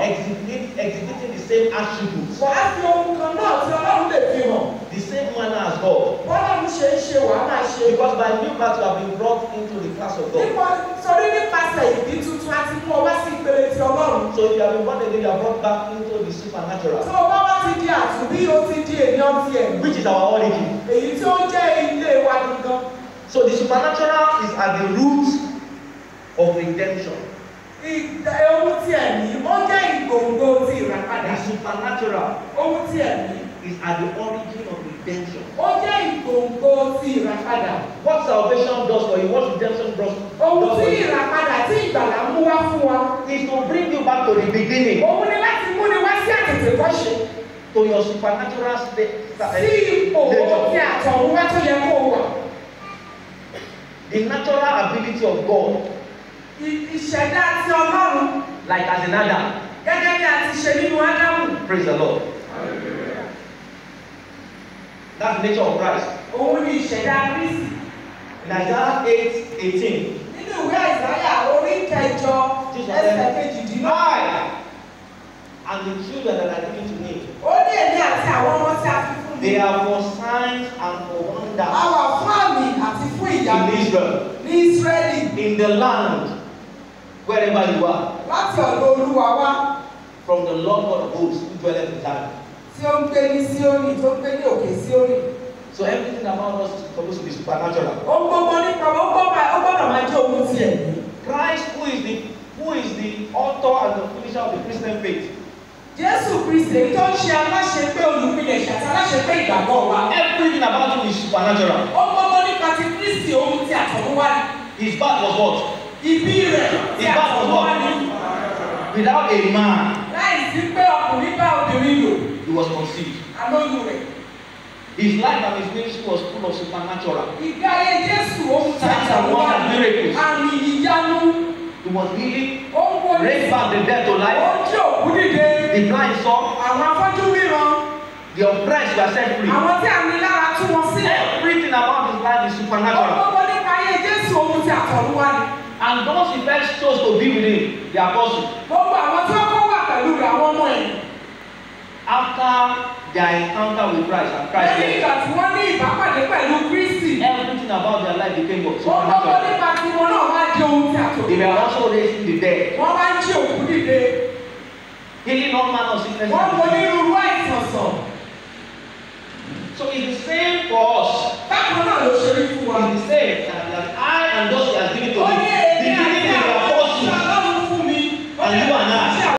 exhibit, exhibiting the same attributes, wàá fi ohun kan náà tí ọlọ́run lè fi hàn the same manner as God. bọ́lọ́run ṣe ń ṣe wàá máa ṣe. Because by new birth you have been brought into the class of God. nípa torí nípasẹ̀ ìbí tuntun a ti mú ọ wá sí ìpele ti ọlọ́run. So if you have been born again, you are brought back into the supernatural, tó o bá wá ti di àtúnbí o ti di ènìyàn ti ẹ̀mí. which is our origin. èyí tí ó jẹ́ ilé wa gangan. So the supernatural is at the root of redemption. ìgbà ohun ti ẹ̀mí ó jẹ́ ìgbòǹgbò ti ìràpadà. The supernatural ohun ti ẹ̀mí is at the origin of redemption. ó jẹ́ ìgbòǹgbò ti ìràpadà. What salvation does for you, what redemption does, ohun does tí for you, ìràpadà tí ìgbàlà mú wá fún wa. is to bring you back to the beginning, òun ni láti mú ni wá sí àtètè kọ́ṣe. to your supernatural state. sí ipò ohun tí àtọ̀run wá tó yẹ kó o wà. The natural ability of God, Ì- ìṣẹ̀dá ti ọlọ́run like as in Adam. gẹ́gẹ́ bí a ti ṣe nínú ádámù. Praise the Lord. That's the nature of Christ. òun ni ìṣẹ̀dá kristi. In Isaiah 8 18, nínú ìwé àìsáyà orí kẹjọ ẹsẹ̀ kejìdínlọ́gbọ̀n. I and the children that are given to me, ó ní èmi àti àwọn ọmọ tí a fi fún mi. they are for signs and for a wonders wà fún àmì àti fún ìyanu in Israel, ní ísírẹ́lì in the land, wherever you are, láti ọ̀dọ̀ olúwa wá from the Lord God of hosts who dwelleth in Zion. tí ó ń gbé ní síónì tó ń gbé ní òkè síónì. So everything about us is supposed to be supernatural. ó gbogbo nípa ó gbọ́dọ̀ ó gbọ́dọ̀ máa jẹ́ ohun ti ẹ̀mí. Christ, who is the who is the author and the finisher of the Christian faith, jésù kristi èyí tó ń ṣe aláṣepé olùpilẹ̀ṣẹ̀ àti aláṣepé ìgbàgbọ́ wa. everything about him is supernatural. ó gbogbo nípa ti kristi ohun tí àtọ̀runwá ni. His birth was what? ibi rẹ̀ tí Ìbá àtọ̀runwá ni. Without a man, láì sí pé ọkùnrin bá obìnrin lò he was conceived. àlóyún rẹ̀. His life and his ministry was full of supernatural. ìgbé ayé jésù ohun tí Signs and àtọ̀runwá wonders, ni. miracles. àmì ìyanu He was healing, ó ń wọlé. raised back the dead to ó life. ń jí òkú dìde. The blind saw, àwọn afọ́jú ríran. the oppressed were set free. àwọn tí a ní lára tú wọn sílẹ̀. Everything about his life is ó supernatural. gbogbo nípa ayé jésù ohun tí àtọ̀runwá ni. And those he first chose to be with him, the apostles, gbogbo àwọn tí wọ́n kọ́ wà pẹ̀lú rẹ̀ àwọn ọmọ ẹ̀. after their encounter with Christ and Christ lẹ́yìn left, ìgbà tí wọ́n ní ìbápàdé pẹ̀lú kristi. everything about their life became what? ó gbogbo Supernatural. nípa tiwọn náà wá di ohun tí They were àtọ̀runwá. also raising the dead, wọ́n wá ń jí òkú dìde. healing all manner of sickness. wọ́n and mọ disease. onírúurú àìsàn sàn. So it's the same for us. bákan náà ló ṣe rí fún wa. It's the same that, that I and those he has given to ó me. ní The èmi àti beginning of the àwọn apostles ọlọ́run fún mi. and you and I.